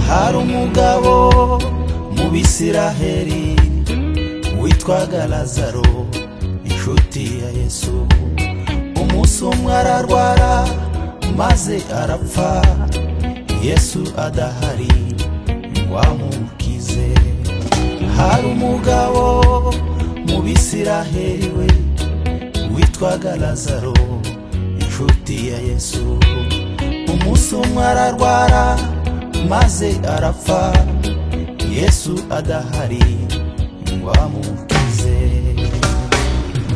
hari umugabo mu bisiraheri witwaga lazaro inshuti ya yesu umunsi umwe ararwara maze arapfa yesu adahari wamukize hari umugabo mu bisiraheri we witwaga lazaro inshuti ya yesu umunsi umwe ararwara maze arapfa yesu adahari wamukize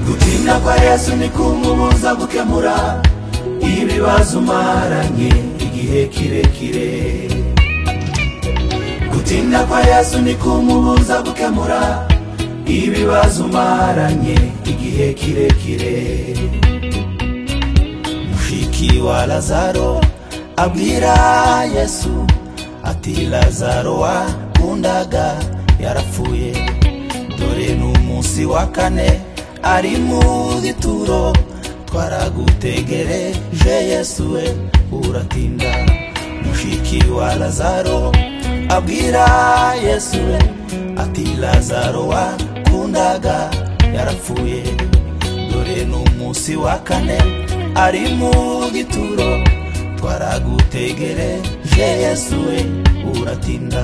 gutinda kwa yesu nikumubuza gukemura ibibazo umaranye igihe kirekire gutinda kwa yesu nikumubuza gukemura ibibazo umaranye igihe kirekire mushiki wa lazaro abwira yesu ati lazaro wakundaga yarapfuye dore n'umunsi wa kane ari mu gituro twaragutegereje yesu we uratinda mushiki wa lazaro abwira yesu we ati lazaro wakundaga yarapfuye dore n'umunsi wa kane ari mu gituro twaragutegereje yesu we uratinda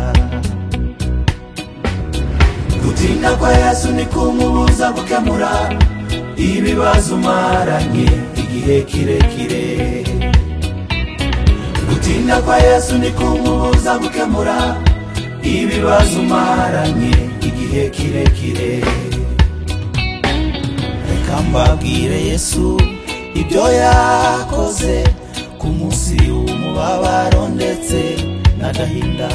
gutinda kwa yesu ni kumubuza gukemura ibibazo umaranye igihe kirekire gutinda kwa yesu ni kumubuza gukemura ibibazo umaranye igihe kirekire reka mbabwire yesu ibyo yakoze ku munsi w'umubabaro ndetse n'agahinda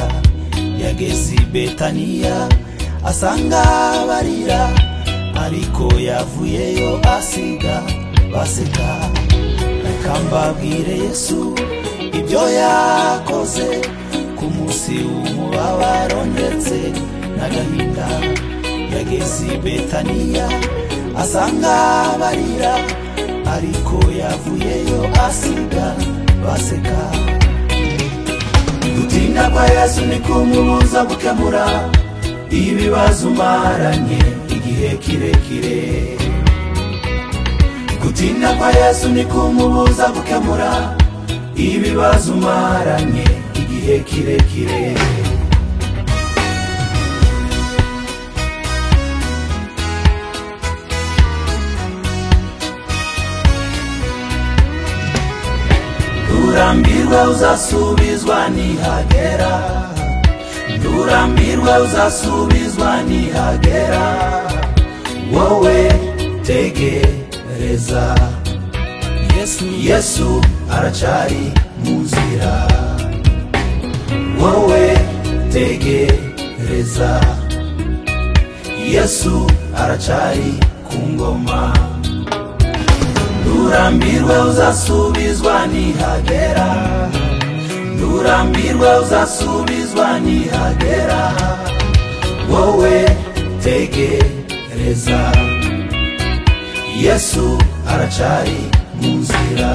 yageze i betaniya asanga barira ariko yavuyeyo asiga baseka reka mbabwire yesu ibyo yakoze ku munsi w'umubabaro ndetse n'agahinda yageze i betaniya asanga barira ariko yavuyeyo asiga baseka gutinda kwa yesu ni kumubuza gukemura ibibazo umaranye igihe kirekire gutinda kwa yesu ni kumubuza gukemura ibibazo umaranye igihe kirekire Ndurambirwa uzasubizwa nihagera Ndurambirwa uzasubizwa nihagera Wowe tegereza Yesu Yesu aracari mu nzira Wowe tegereza Yesu aracari ku ngoma Ndurambirwa uzasubizwa nihagera Ndurambirwa uzasubizwa nihagera Wowe tegereza Yesu aracari mu nzira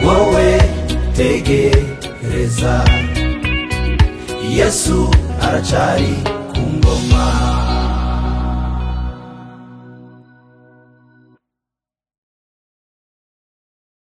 Wowe tegereza Yesu aracari ku ngoma